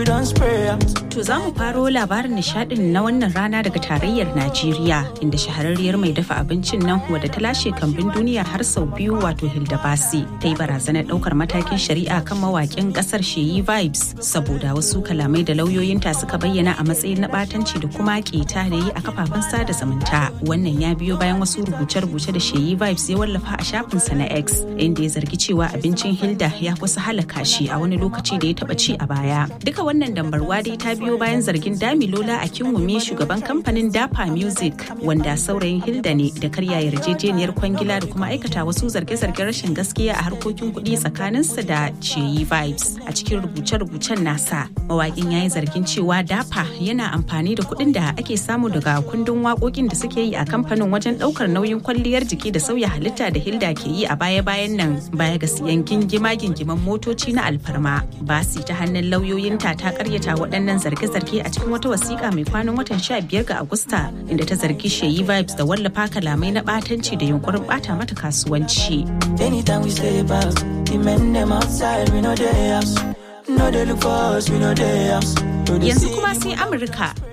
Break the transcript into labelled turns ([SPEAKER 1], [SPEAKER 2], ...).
[SPEAKER 1] To za mu faro labarin nishadin na wannan rana daga tarayyar Najeriya inda shahararriyar mai dafa abincin nan wadda ta lashe kambin duniya har sau biyu wato Hilda Basi ta yi barazanar daukar matakin shari'a kan mawakin kasar Sheyi Vibes saboda wasu kalamai da lauyoyinta suka bayyana a matsayin na batanci da kuma keta da yi a kafafen sada zumunta. Wannan ya biyo bayan wasu rubuce-rubuce da Sheyi Vibes ya wallafa a shafinsa na X inda ya zargi cewa abincin Hilda ya kusa halaka shi a wani lokaci da ya taba ci a baya. Duka wannan dambarwa dai ta biyo bayan zargin Damilola a Kinwumi shugaban kamfanin Dapa Music wanda saurayin Hilda ne da karya yarjejeniyar kwangila da kuma aikata wasu zarge-zargen rashin gaskiya a harkokin kuɗi tsakaninsa da Cheyi Vibes. A cikin rubuce-rubucen nasa, mawaƙin ya yi zargin cewa Dapa yana amfani da kuɗin da ake samu daga kundin waƙoƙin da suke yi a kamfanin wajen ɗaukar nauyin kwalliyar jiki da sauya halitta da Hilda ke yi a baya-bayan nan baya ga siyan gingima-gingiman motoci na alfarma. Basi ta hannun lauyoyinta ta karyata waɗannan zarge-zarge a cikin wata wasiƙa mai kwanan watan 15 ga Agusta inda ta zargi Sheyi Vibes da wallafa kalamai na ɓatanci da yunkurin ɓata mata kasuwanci.
[SPEAKER 2] Anytime we say back, the men them outside, we know they house. No they look for us, we know they house.
[SPEAKER 1] Yanzu kuma sai Amurka